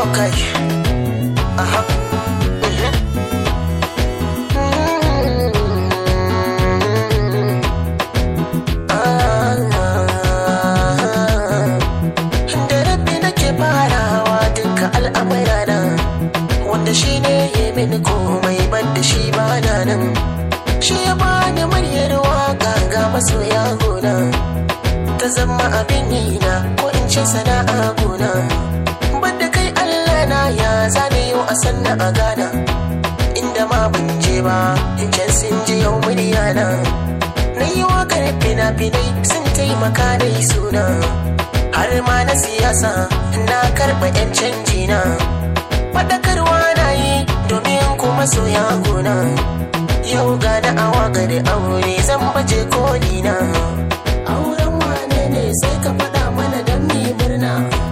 Okay. Aha. Mhm. Da rabbi nake farawa duka al'amurana wanda shi ne ya mini komai ban da shi ba na nan shi ya bani muryar waka ga masoya gona ta zama abin yi na ko in ce sana'a gona banda kai Allah na ya zane yau a sanna a gana inda ma ban je ba in can sun ji yau murya na na yi wakar fina-finai sun taimaka da suna har ma na siyasa na karɓa 'yan canji na faɗakarwa na yi domin kuma soya gona yau ga da awa gari aure zan baje koli na auren wane ne sai ka faɗa mana don mi murna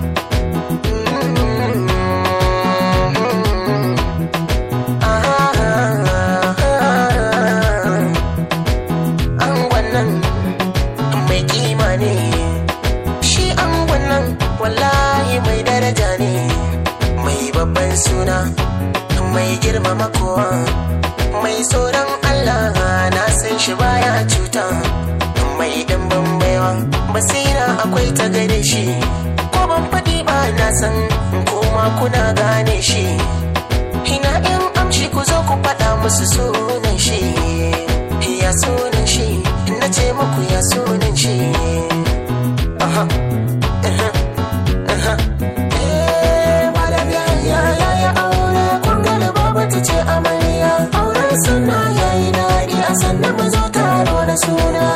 an wannan mai kima ne shi an wannan wallahi mai daraja ne mai babban suna mai girmama kowa mai tsoron Allah na san shi baya cuta mai dimbin baiwa basira akwai ta gare shi ko ban faɗi ba na san koma kuna gane shi ina in amshi ku zo ku faɗa musu sunan shi ya sunan shi na ce muku ya sunan shi aha aha aha eh malam ya ya ya ya aure kun ga da baba ta ce amarya auren sunna yayi daɗi a sannan mu zo taro da suna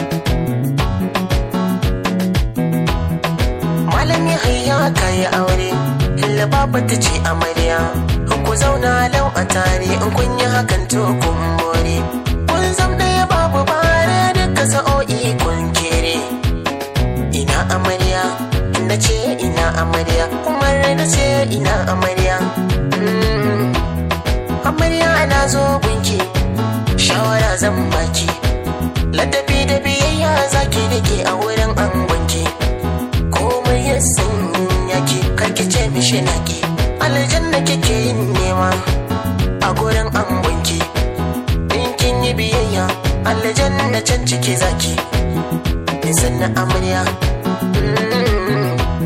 malam ya hayya kayi aure illa baba ta ce amarya ku zauna lau a tare in kun yi hakan to kun more kun zam ɗaya babu bare duka sa'o'i kun kere ina amarya na ce ina amarya umar na ce ina amarya Mm. amarya ana zo gunki shawara zan baki ladabi da biyayya zaki dake a wurin angonki komai ya san yake karki ce mishi naki aljanna kike yin nema a gurin angonki in kin yi biyayya aljanna can ciki zaki nisan na amarya Mm.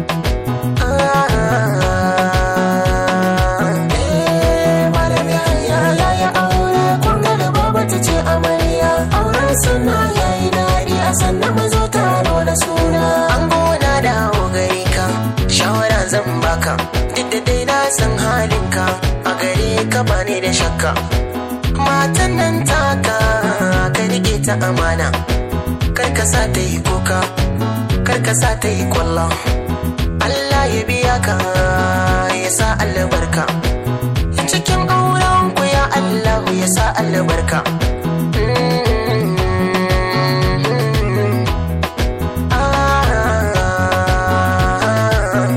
Ah. Eh, malam ya ya ya ya aure kun ga da baba ta ce amarya auren suna yayi daɗi a sannan mu zo taro da suna an gona da gare ka shawara zan baka duk da dai na san halinka a gare ka ba ne da shakka matan nan taka ka rike ta amana kar ka sa ta yi kuka kar ka sa ta yi kwallon Allah ya biya ka ya sa albarka cikin auren ku ya Allah ya sa albarka Ah.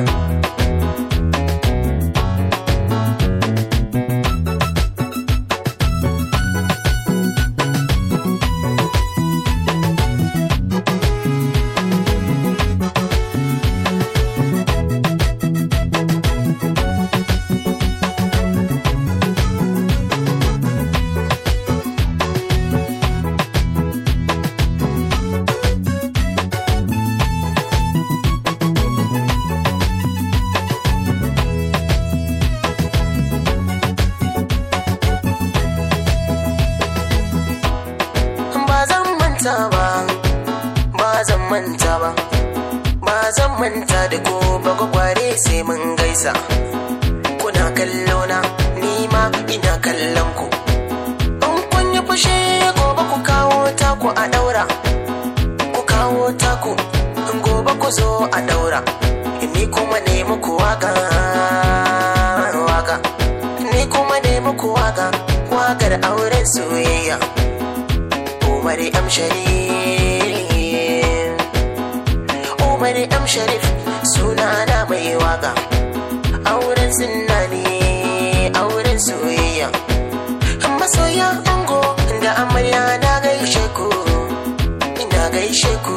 ba zan manta ba ba zan manta ba ba zan manta da ko ba gwagware sai mun gaisa kuna kallo na ni ma ina kallon ku in kun yi fushi gobe ku kawo taku a daura ku kawo taku in gobe ku zo a daura ni kuma ne muku waka waka ni kuma ne muku waka wakar auren soyayya Umar M. Sharif Umar M. Sharif sunana mai waka auren sunna ne auren soyayya masoya ango da amarya na gaishe ku ina gaishe ku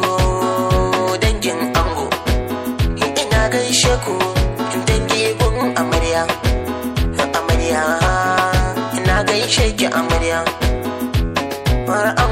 dangin ango ina gaishe ku dangi gun amarya gaishe ki amarya har